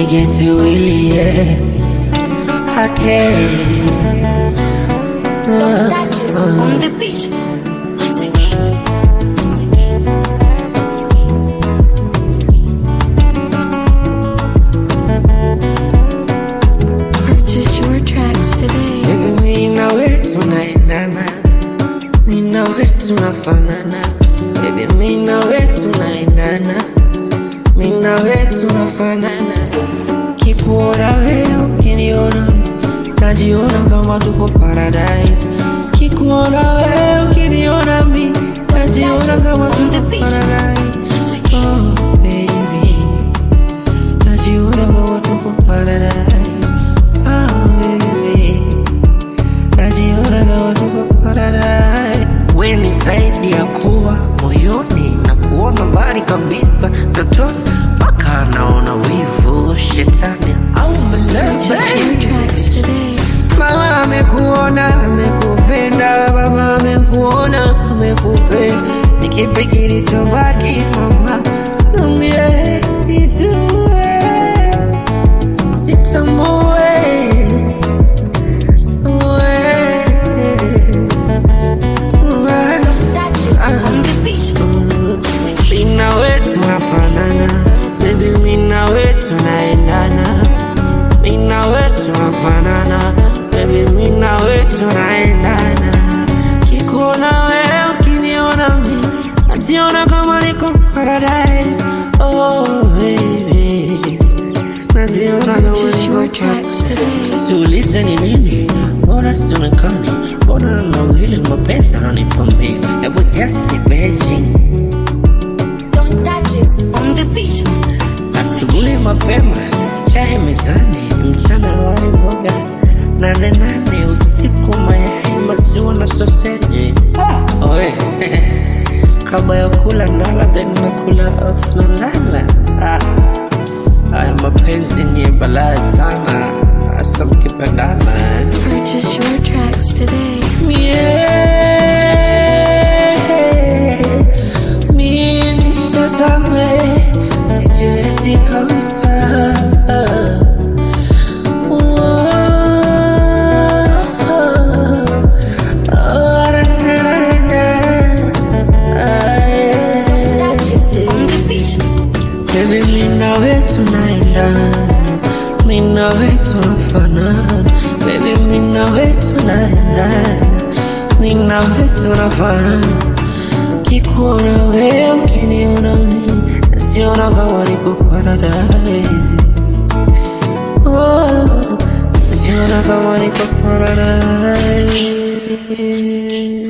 nigetiwili yeah. hake Touches on the beat. Once again. Purchase your tracks today. Baby, mi nawe tunaendana, mi nawe tunafanana. Baby, mi nawe tunaendana, mi nawe tunafanana. Kikuona wewe ukiniona, najiona kama tuko paradise. Kikuona wewe ukiniona mi, najiona kama tuko paradise. Oh, baby, najiona kama tuko paradise. Oh, baby najiona kama tuko paradise. We ni zaidi ya kuwa moyoni na kuona mbali kabisa totoni, mpaka naona wivu shetani au Purchase mlepe. your tracks today. Mama amekuona amekupenda, baba amekuona amekupenda, ni kipi kilichobaki mama? Niambie nijue, nitambue Touches on the beat. Once again. Mina wetu nafanana, baby, mina wetu naendana. Mina wetu nafanana, baby, mina wetu naendana. Kikuona wewe ukiniona mi, najiona kama niko paradise. Oh baby, najiona kama Purchase your niko tracks today. Tuulize ni nini, mbona sionekani? Mbona na wili mapenzi ananipambia? Hebu just imagine Don't touches on the beat. Asubuhi mapema, chai mezani, mchana wali mboga, nane nane usiku mayai, maziwa na soseji. Ah, oe kabla ya kula ndala, then nakula afu nalala. Ah, haya mapenzi ni balaa sana, hasa mkipendana. Purchase your tracks today. Yeah, mimi nishazame, sijiwezi kabisa. Touches on the beat. Baby, mimi nawe tunaendana, mimi nawe tunafanana. Baby, mimi nawe tunaendana, mimi nawe tunafanana. Kikuona wewe ukiniona mimi, nasiona kama niko paradise. Oh, nasiona kama niko paradise.